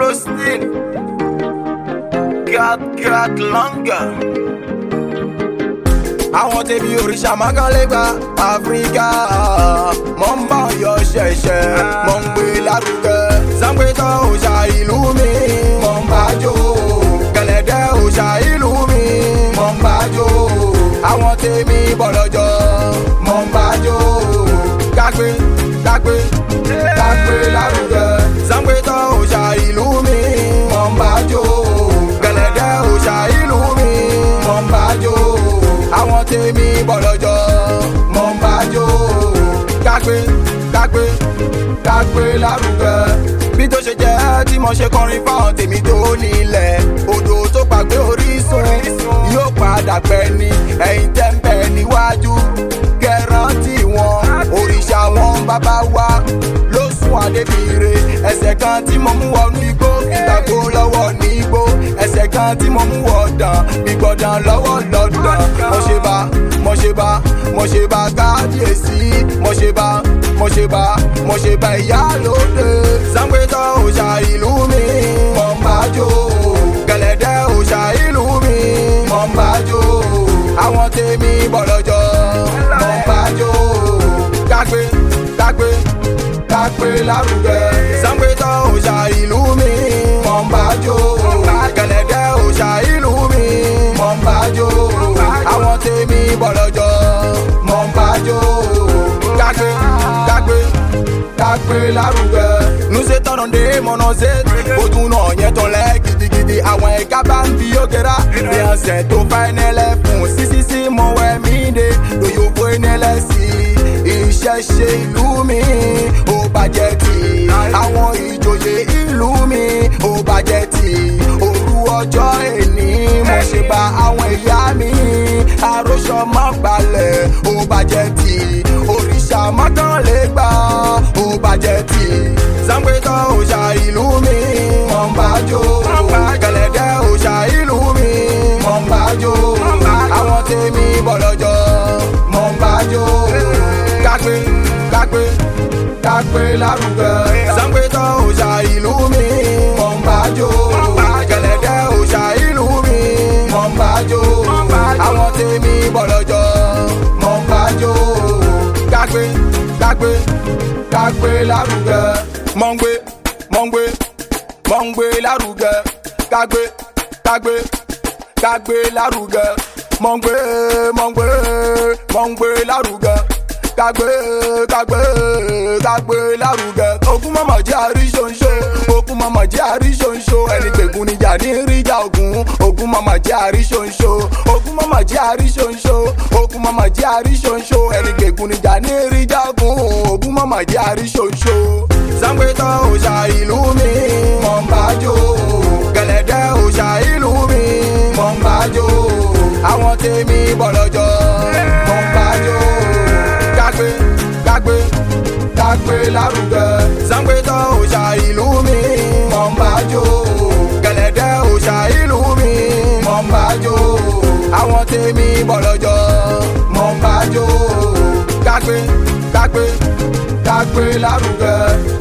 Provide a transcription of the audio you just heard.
roasting. God, God, longer. àwọn tèmi òrìṣà mákànlẹ́gbà áfíríkà mọ̀ ń bá ọyọ ṣẹ̀ṣẹ̀ mọ̀ ń gbé lárugẹ sangbétọ̀ òòṣà ìlú mi mọ̀ ń bá jó gẹ̀lẹ́dẹ́ òòṣà ìlú mi mọ̀ ń bá jó àwọn tèmi bọ̀lọ́jọ́ mọ̀ ń bá jó kágbé kágbé kágbé lárugẹ sangbétọ̀ òòṣà ìlú mi mọ̀ ń bá jó gẹ̀lẹ́dẹ́ òòṣà ìlú mi mọ̀ ń bá jó àwọn tèmi bọ̀lọ́jọ́ mọ̀ ń bá jó kágbé kágbé kágbé lárugẹ. bí tó ṣe jẹ́ tí mo ṣe kọrin fáwọn tèmi tó nílẹ̀ odò tó gbàgbé orísun yóò padà pẹ́ ni ẹ̀yin tẹ́ ń bẹ̀ níwájú kẹrántì wọn òrìṣà wọn bàbá wa ló sún adébíire ẹsẹ̀ kan tí mo mú wọnú igbó ìtàkó lọ́wọ́ ní igbó ẹsẹ̀ kan tí mo mú wọ̀dàn gbígbọ̀dàn lọ́wọ́ lọ́dàn mo ṣe bá mo ṣe bá mo ṣe bá kábíyèsí mo ṣe bá mo ṣe bá mo ṣe bá ìyálóde sangbétọ̀ òòṣà ìlú mi mọ̀ ń bá jó gẹ̀lẹ́dẹ́ òòṣà ìlú mi mọ̀ ń bá jó àwọn tèmi bọ̀lọ́jọ́ mọ̀ ń bá jó kágbé kágbé kágbé lárugẹ sangbétọ̀ òòṣà ìlú mi mọ̀ ń bá jó gẹ̀lẹ́dẹ́ òòṣà ìlú mi mọ̀ ń bá jó àwọn tèmi bọ̀lọ́jọ́ mọ̀ ń bá jó kágbé kágbé kágbé lárugẹ. nuse tọrọ de mọ̀nà ṣe ojú náà yẹn tán lẹ́ gidigidi àwọn ẹ̀ka bá ń fi yókèrà bí ọ̀sẹ̀ tó fà ẹnẹ́lẹ̀ fún sísísí mọ̀wẹ́ mi dé lóyòbó ẹnẹ́lẹ̀ sí ìṣẹ̀ṣe ìlú mi ó bàjẹ́ tì àwọn ìjòyè ìlú mi ó bàjẹ́ tì òru ọjọ́ èní mo ṣe bá àwọn ìyá mi àròsọ mọ́ gbalẹ̀ ó bàjẹ́ tì òrìṣà mọ́kànlélẹ́gbà ó bàjẹ́ tì sangbétọ̀ òòṣà ìlú mi mọ̀ ń bá jó gẹ̀lẹ́dẹ́ òòṣà ìlú mi mọ̀ ń bá jó àwọn tèmi bọ̀lọ́jọ́ mọ̀ ń bá jó kágbé kágbé kágbé lárugẹ sangbétọ̀ òòṣà ìlú mi mọ̀ ń bá jó gẹ̀lẹ́dẹ́ òòṣà ìlú mi mọ̀ ń bá jó àwọn tèmi bọ̀lọ́jọ́ mọ̀ ń bá jó kágbé kágbé kágbé lárugẹ mọ̀ ń gbé mọ̀ ń gbé mọ̀ ń gbé lárugẹ kágbé kágbé kágbé lárugẹ mọ̀ ń gbé mọ̀ ń gbé mọ̀ ń gbé lárugẹ kágbé kágbé kágbé lárugẹ ogun mama jẹ́ àríṣonṣo ogun mama jẹ́ àríṣonṣo ẹni gbẹ̀gùn níjà ní ríjà ogun ogun mama jẹ́ àríṣonṣo ogun mama jẹ́ àríṣonṣo ogun mama jẹ́ àríṣonṣo ẹni gbẹ̀gùn níjà ní ríjà ogun ogun mama jẹ́ àríṣonṣo sangbétọ̀ òòṣà ìlú mi mọ̀ ń bá jó gẹ̀lẹ́dẹ́ òòṣà ìlú mi mọ̀ ń bá jó àwọn tèmi bọ̀lọ́jọ́ mọ̀ ń bá jó kágbé kágbé kágbé lárugẹ sangbétọ̀ òòṣà ìlú mi mọ̀ ń bá jó gẹ̀lẹ́dẹ́ òòṣà ìlú mi mọ̀ ń bá jó àwọn tèmi bọ̀lọ́jọ́ mọ̀ ń bá jó kágbé kágbé kágbé lárugẹ.